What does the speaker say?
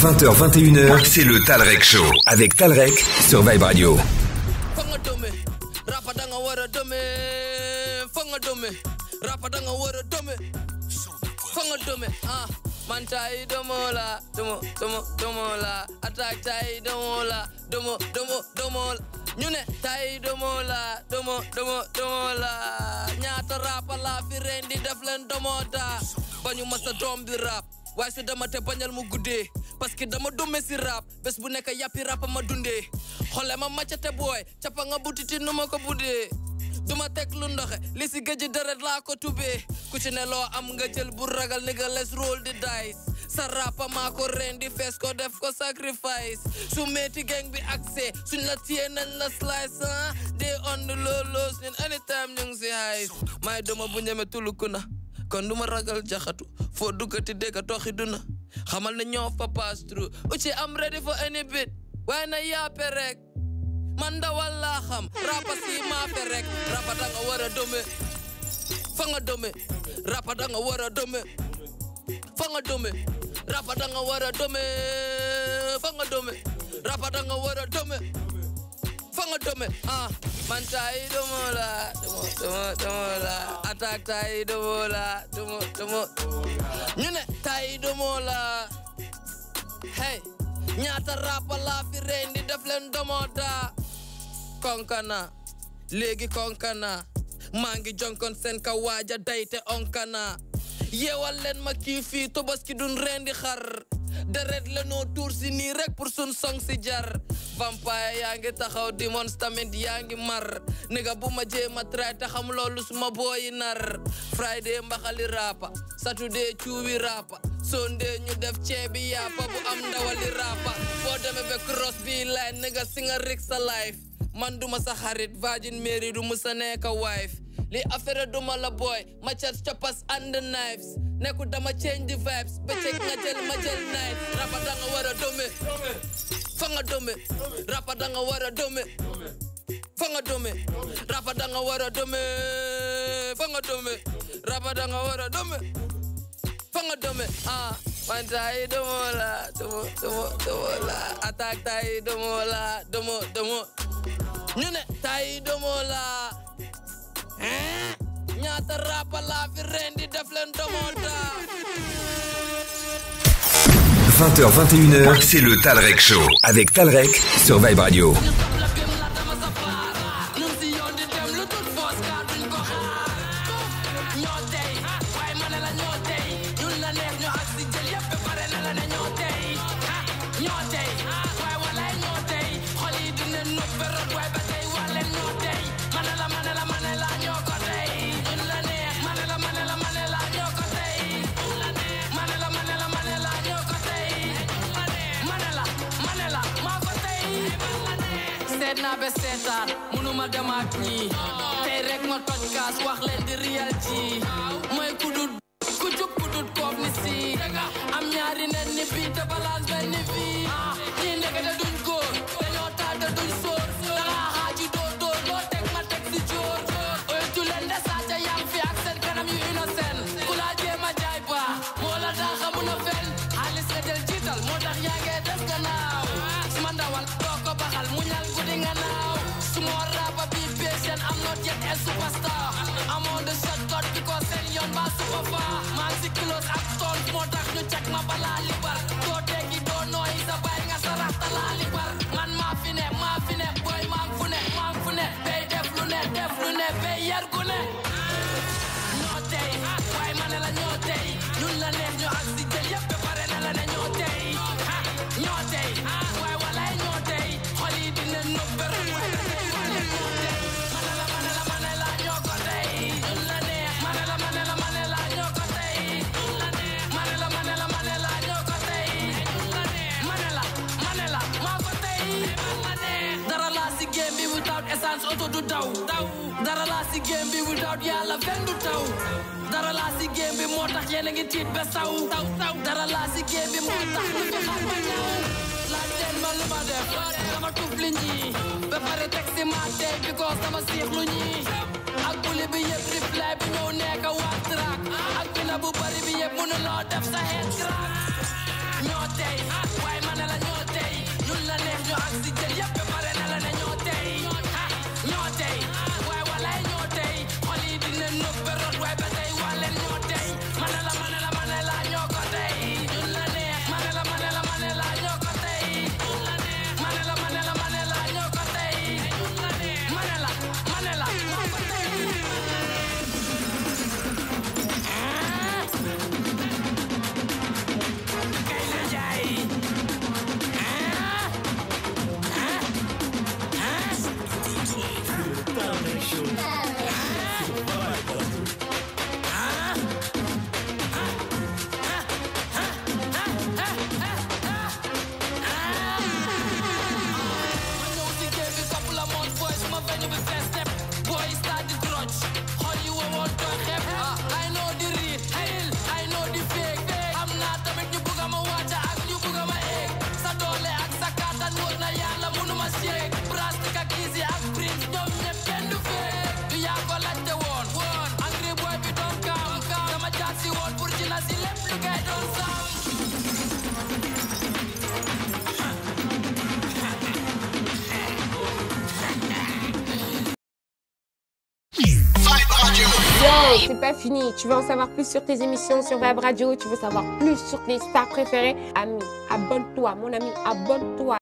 20h, 21h, c'est le Talrec Show. Avec Talrec sur Vibe Radio. Fanga dome, rapa danga wara dome. Fanga dome, rapa danga wara dome. Fanga dome, ah. Man tai domo la, domo, domo, domo la. Attack tai domo la, domo, domo, domo la. ñu ne tay domo la domo domo domo la ñaata rapa la fi ren di def leen domo da bañu masa doom bi rap waaye su dama te bañal mu guddee parce que dama dumme si rap bés bu nekk yàppi rap ma dundee xole ma maccate booy cappa nga butiti nu ma ko buddee duma teg lu ndoxe li si géej deret laa ko tubee ku ci ne loo am nga jël bu ragal ni nga les roll di dice sa rapa maa ko ren di fees ko def ko sacrifice su meeti gang bi accès suñ la téye nañ la slice ah day on the low lows ñun anytime ñu ngi si highs maay doma bu ñeme tuluku na kon duma ragal jaxatu foo duggati dégg toxi duna xamal ne ñoo fa pass through uci am ready for any bit waaye na yaape rek man dawal laa xam rapa si maafe rek rapa danga war a dome fa nga dome rapa danga war a dome fa nga dome rapa danga war a dome fa nga dome rapa danga war a dome fa nga dome ah man tay domo la domo domo domo la attaque tay domo la domo domo ñu ne tay domo la hey ñaata rapa la fi reen di def leen domo da konkana léegi konkana maa ngi jonkon seen ka waaja dayte onkana yeewal leen ma kii fii tobaski dun rendi xar deret la noo tuur si nii rek pour sun song si jar vampire yaa ngi taxaw demons tamit yaa ngi mar niga bu ma jéema try te xam loolu suma booyi nar friday mbaxali rapa saturday cuubi rapa sunday ñu def ceebi yàppa bu am ndawali rapa boo demee be cross bi line niga si nga rik sa life man duma sa xarit Virgin Mary du musa nekk wife li affaire duma la boy ma chat choppers and the knives nekku dama change the vibes bëccëg nga jël ma jël night rapa danga war a dome fa nga dome rapa danga war a dome fa nga dome rapa danga war a dome fa nga dome rapa danga war a dome fa nga dome ah man tay domo la domo domo domo la attaque tay domo la domo domo ñu ne tay domo la hein ñaata rapa la fi ren di def leen domo da 20h, 21h, c'est le Talrec Show. Avec Talrec sur Vibe Radio. seet naa ba seetaan munuma dem ak ñii tey rek ma toj kaas wax leen di real ji mooy kudut ku jub kudut koof ni si am ñaari nen ni bii te balance benn ni fii ñii ndekete duñ góor dañoo taal te duñ sóor danga xaaji dóor dóor loo teg ma teg si jóor oytu leen de sàcca yang fi ak seen kanam yu innocent ku laa jéem a jaay ba moo la daa xamun a fen xaalis nga jël jiital moo tax yaa ngee des gannaaw suma ndawal doo ko baxal mu ñal guddi nga naaw suma rapa bi patient I'm not yet a superstar I'm on the shortcut because seen yoon ba super far maa ngi si close ak tool moo tax ñu cek ma balaa libar doo teggi doo nooyi sa bay nga sa raxta laa libar man maa fi ne maa fi ne boy maa ngi fu ne maa ngi fu ne bay def lu ne def lu ne bay yar gu ne ñoo tey waaye ma ne la ñoo tey ñun la neex ñu ak si jël yëpp ba pare ne la ne ñoo tey ñoo tey waaye walaay ñoo tey xol yi dina nëb beru waaye ba tey wala ñoo tey ma ne la ma ne la ma ne la ñoo ko tey ñun la neex ma ne la ma ne la ma ne la ñoo ko tey ñun la neex ma ne la ma ne la ma ne la ñoo ko tey ñun la neex ma ne la ma ne la maa ko tey dara laa si game bi without essence auto du daw daw dara laa si game bi without yàlla fen du taw dara laa si game bi moo tax yéen a ngi tiit ba saw saw saw dara laa si game bi moo tax lu fi xar ba ñaw laaj leen ma lu ma def dama tuf li ñii ba pare teg si ma tey because dama siix lu ñii ak buli bi yëpp reply bi ñëw nekk waa track ak bina bu bari bi yëpp mënu loo def sa head crack ñoo tey waaye Yo, c'est pas fini. Tu veux en savoir plus sur tes émissions sur Web Radio, tu veux savoir plus sur tes stars préférées Ami, abonne-toi, mon ami, abonne-toi.